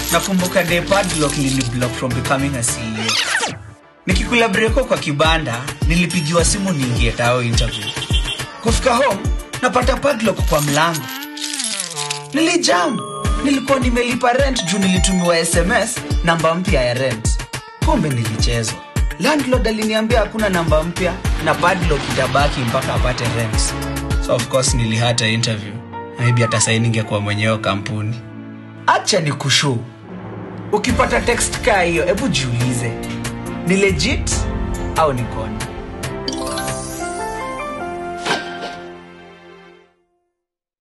nakumbuka day padlock niliblock from becoming a CEO. Nikikula breko kwa kibanda, nilipigiwa simu niingie tao interview. Kufika home, napata padlock kwa mlango. Nilijam, nilikuwa nimelipa rent juu nilitumiwa SMS namba mpya ya rent. Kumbe nilichezwa. Landlord aliniambia hakuna namba mpya na padlock itabaki mpaka apate rent. So of course nilihata interview. Maybe hata sasa ningekuwa mwenyewe kampuni. Acha ni kushu. Ukipata text kaa hiyo, hebu jiulize. Ni legit au ni kona?